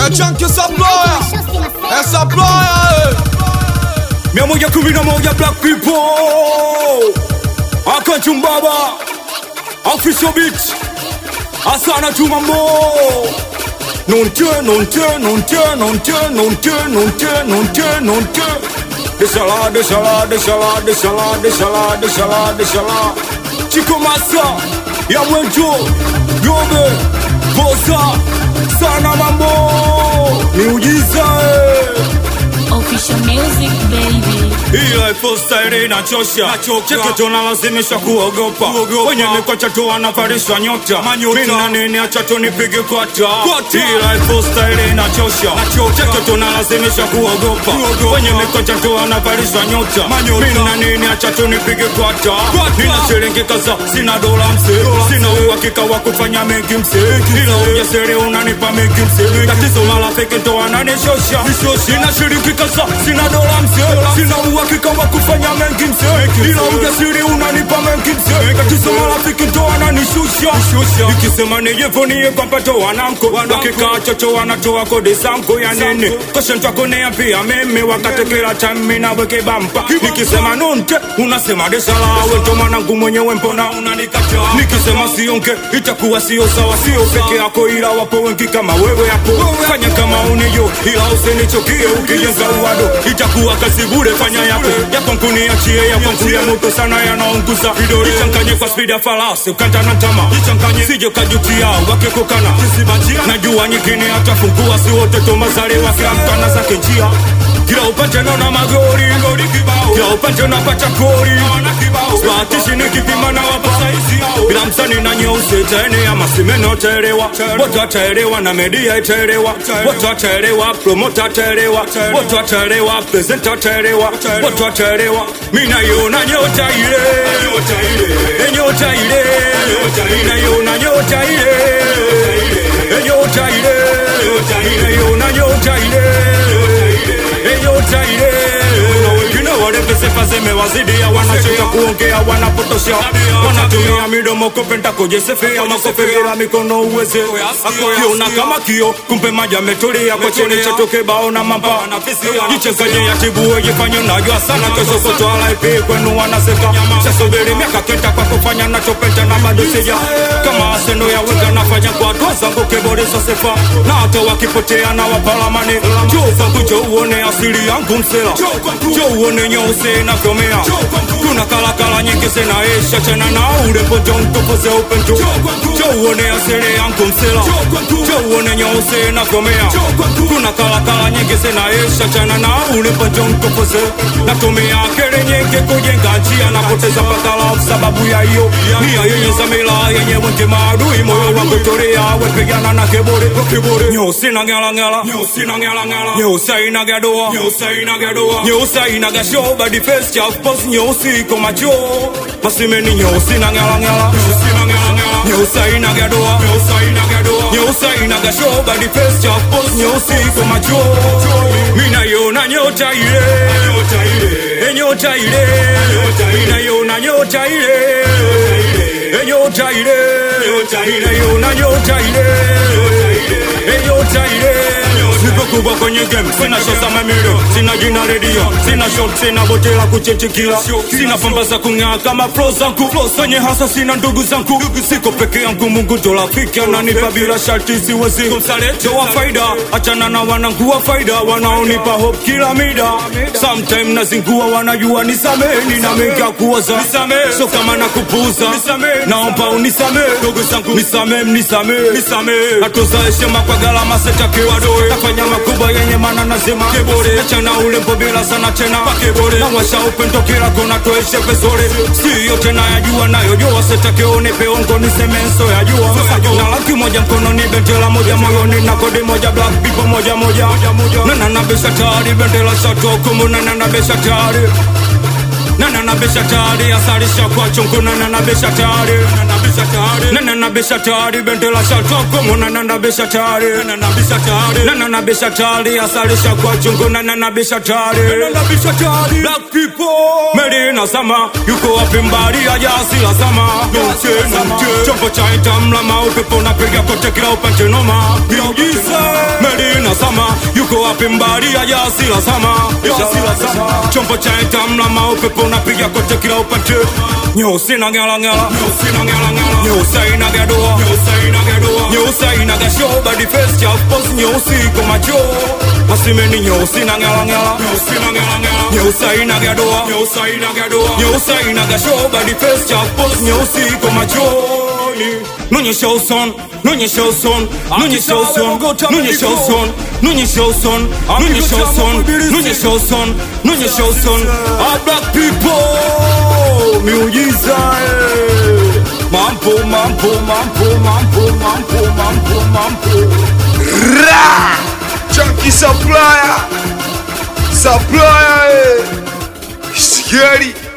Chunky Supplier. Eh, Supplier, eh. mia moja kumi na moja black people akachumbaba official beat asana tumambo nonte nonte nonte nonte nonte nonte nonte nonte deshala deshala deshala deshala deshala deshala deshala chiko masa ya mwenjo yobe bosa sana mambo miujiza eh. Official music baby. Ile postari inachosha, cheke tunalazimishwa kuogopa, wenye mikocha tu wanavalishwa nyota, mina nini acha tunipige kwata. Ile postari inachosha, cheke tunalazimishwa kuogopa, wenye mikocha tu wanavalishwa nyota, mina nini acha tunipige kwata. Nina shilingi kaza, sina dola mse, sina uhakika wa kufanya mengi mse, ila ujasiri unanipa mengi mse, tatizo marafiki ndo wananishosha, nina shilingi kaza, sina dola mse, sina uhakika wa kufanya mengi mse, ila ujasiri unanipa mengi mse, tatizo marafiki ndo wananishusha, ikisema niyevo niye kwampato wananko, wakikaa chocho wanatoa kodi zangu ya nini, koshe ntakonea pia mimi wakati kila time naweke bampa, nikisema nonte unasema deshala, wento mwanangu mwenyewe mbona unanikataa, nikisema sionke itakuwa sio sawa, sio peke yako, ila wapo wengi kama wewe hapo, fanya kama uniyo, ila usinichokie ukijenga uwado, itakuwa kazi bure, fanya yako yako nkuniachie, yako nkuya moto sana yanaunguza vidole, ichanganye kwa spidi ya farasi, ukanta na tama, ichanganye sije kajutia, wakikukana najua nyingine atafungua, si wote tomazaliwa, kila mtu ana zake njia kila upande naona magori kila upande napata kori spatishi nikipima na wapa bila msani na nyeusi itaenea masimeno taelewa wote wataelewa na media itaelewa wote wataelewa promota ataelewa wote wataelewa presenta ataelewa wote wataelewa mi naiona nyota ile Eh, nyota ile naiona nyota ile Eh, nyota ile naiona nyota ile nyota ile kuna wengine walepeseka zimewazidia wanachota kuongea wanapotosha wanatumia midomo kupenda kujisifia makofi bila mikono uweze kiona kama kio kumbe maji ametulia kwa chini chetu kibao na mamba jichanganye ya tibu wejifanye unajua sana kesho kutwala ipi kwenu wanaseka chasubiri miaka kenda kwa kufanya nachopenda na bado sija kama aseno ya wega nafanya kwa hatua zangu kiboresha sifa na hata wakipotea na wapalamani juu zangu jo uone asili yangu msela jo uone nyeusi inavyomea kuna kalakala nyingi zinaisha tena na urembo jo mtukuze upendo jo uone asili yangu msela jo uone nyeusi inavyomea kuna kalakala nyingi zinaisha tena na urembo jo mtukuze natumia akili nyingi kujenga njia napoteza pakala sababu ya hiyo nia yenye zamila yenye wengi maadui moyo wangu tulia wepigana na kiburi kiburi nyeusi na ngala ngala nyeusi na ngala ngala nyeusi inaga doa nyeusi inaga doa nyeusi inaga show body face cha pose nyeusi iko macho masimeni nyeusi na ngala ngala nyeusi na ngala ngala nyeusi inaga doa nyeusi inaga doa nyeusi inaga show body face cha pose nyeusi iko macho mimi naiona nyota ile nyota ile nyota ile inaiona nyota ile nyota ile inaiona nyota ile nyota ile Sipo kubwa kwenye game, sina show za mamilo, sina jina redio, sina shot, sina bote la kuchechekia, sina pamba za kung'aa kama flow zangu, flow zenye hasa, sina ndugu zangu, siko peke yangu, Mungu ndo rafiki ananipa bila sharti, siwezi kumsaliti wa faida, achana na wanangu wa faida wanaonipa hope kila mida, sometime nazingua, wanajua nisameni na mengi ya kuoza, so kama nakupuuza, naomba unisamee, ndugu zangu nisamee, mnisamee, nisamee, natoza heshima kwa gharama sitakiwa doe, nafanya makubwa yenye maana nasema kibore, achana ulembo bila sana tena pakibore, nawasha upendo kila kona toeshe vizuri, si yote nayajua nayojua, sitaki unipe ongo niseme nso yajua, na laki moja mkononi, bendera moja moyoni, na kodi moja black people moja moja, na nanabisha tayari, bendera shato kumu na nanabisha tayari nana nabisha tayari asarisha kwa chungu nana nabisha tayari nana nabisha tayari nana nabisha tayari bendela shatoko mona nana nabisha tayari nana nabisha tayari nana nabisha tayari asarisha kwa chungu nana nabisha tayari nana nabisha tayari black people Medina sama yuko wapi mbali ya jasi la sama Nuche nuche chombo cha itamlama upepo unapiga kote kila upande noma Miujiza Medina sama yuko wapi mbali ya jasi la sama Jasi la sama chombo cha itamlama upepo unapiga kote kila upande Nyeusi na ngala ngala Nyeusi na ngala ngala Nyeusi ina gadua Nyeusi ina gadua Nyeusi ina gasho body face cha pose nyeusi kwa macho Masimeni nyeusi na ngala ngala Nyeusi na ngala ngala Nyeusi ina gadua Nyeusi ina gadua Nyeusi ina gasho body face cha pose nyeusi kwa machoni Nonyesha uson, nonyesha uson, nonyesha uson, nonyesha uson, nonyesha uson, nonyesha uson, nonyesha uson, nonyesha uson. All black people, miujiza eh. Mambo, mambo, mambo, mambo, mambo, mambo, mambo. Ra! Chunky supplier. Supplier. eh. Scary.